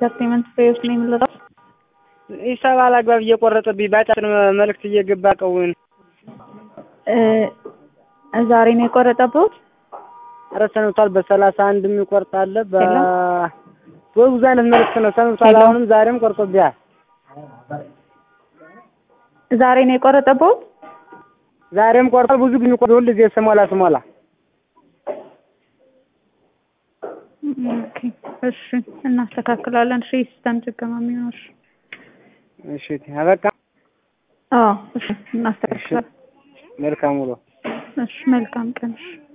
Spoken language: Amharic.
ኢንተርቴንመንት ፍሬዎች ነው የምንለው። ሂሳብ አላግባብ እየቆረጠብኝ በአጫጭር መልዕክት እየገባ ቀውን ዛሬ ነው የቆረጠብዎት? ኧረ ሰንብቷል። በሰላሳ አንድ የሚቆርጥ አለ። በ ሄሎ? በብዙ አይነት መልዕክት ነው ሰንብቷል። ሄሎ? አሁንም ዛሬም ቆርጦብኛል። ዛሬ ነው የቆረጠብዎት? ዛሬም ቆርጧል። ብዙ ግን ቆርጦ ሁል ጊዜ ስሞላ ስሞላ ኦኬ እሺ፣ እናስተካክላለን። እሺ ሲስተም ችግር ነው የሚሆነው። እሺ እሺ አበቃ። አዎ፣ እሺ እናስተካክላለን። መልካም ውሎ። እሺ መልካም ቀን። እሺ